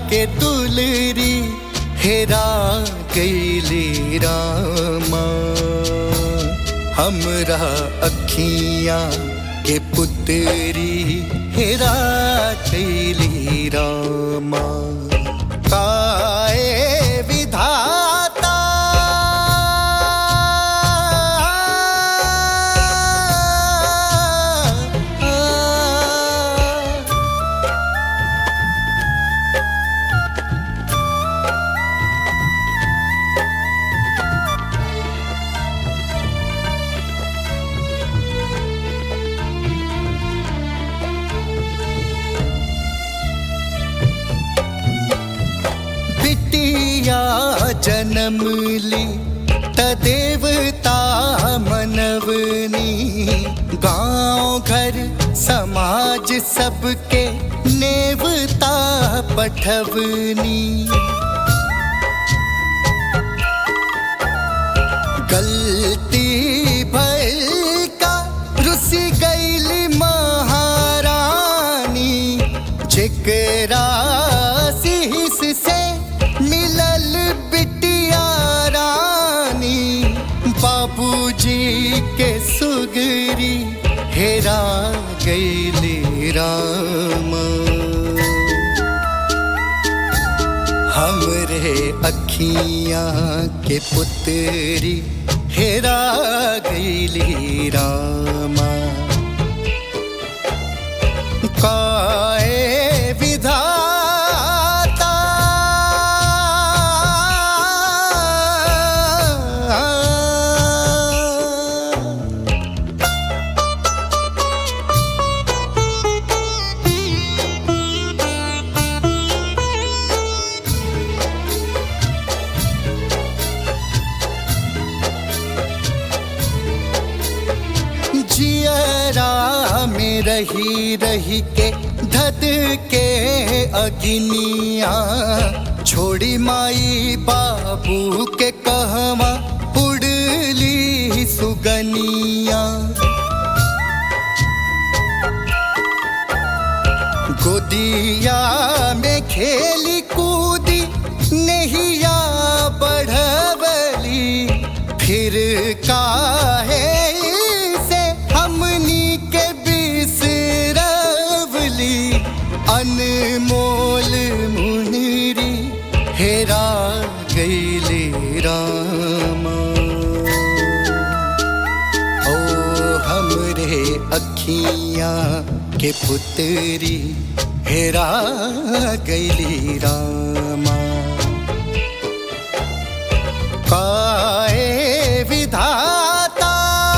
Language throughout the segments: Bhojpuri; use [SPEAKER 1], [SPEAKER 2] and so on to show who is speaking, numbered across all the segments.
[SPEAKER 1] के दुलरी हेरा गईली रामा हमरा अखियां के पुतरी हेरा गईली रामा काए विधाता बिटिया जन्म ली त देवता मनवनी गांव घर समाज सबके नेवता पठवनी गलती भइल का रुसी गईली महारानी जेकरा शीस से मिलल बिटिया रानी बाबूजी के सुगरी हेरा गईली रामा हमरे अखियां के पुतरी हेरा गईली रामा काए विधाता जियरा में रही रही के धद के अगिनिया छोड़ी माई बाबू के कहवा उड़ली सुगनिया गोदिया में खेली कूदी नहिया बढ़वली फिर काहे से हमनी के बिसरवली अनमोल मुनरी हेरा गईली रामा ओ हमरे अखियां के पुतरी हेरा गईली रामा काए विधाता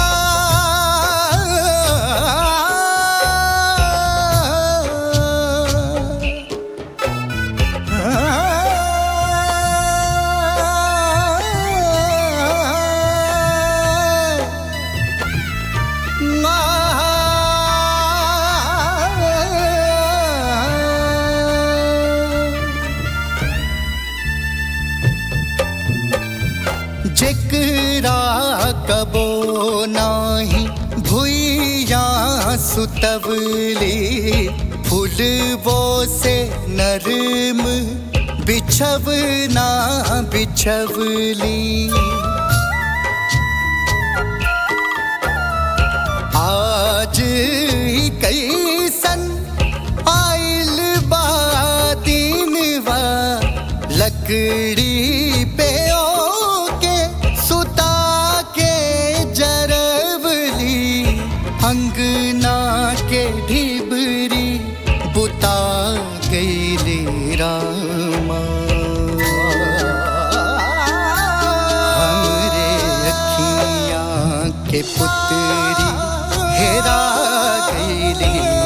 [SPEAKER 1] जेकरा कबो नाही भुइया सुतवली फूलबो से नरम बिछवना बिछवली आज ही कैसन आइल बा दिनवा लकड़ी पे ओके सुता के जरवली अंगना के ढिबरी बुता गईली रामा हमरे अखियां के पुतरी हेरा गईली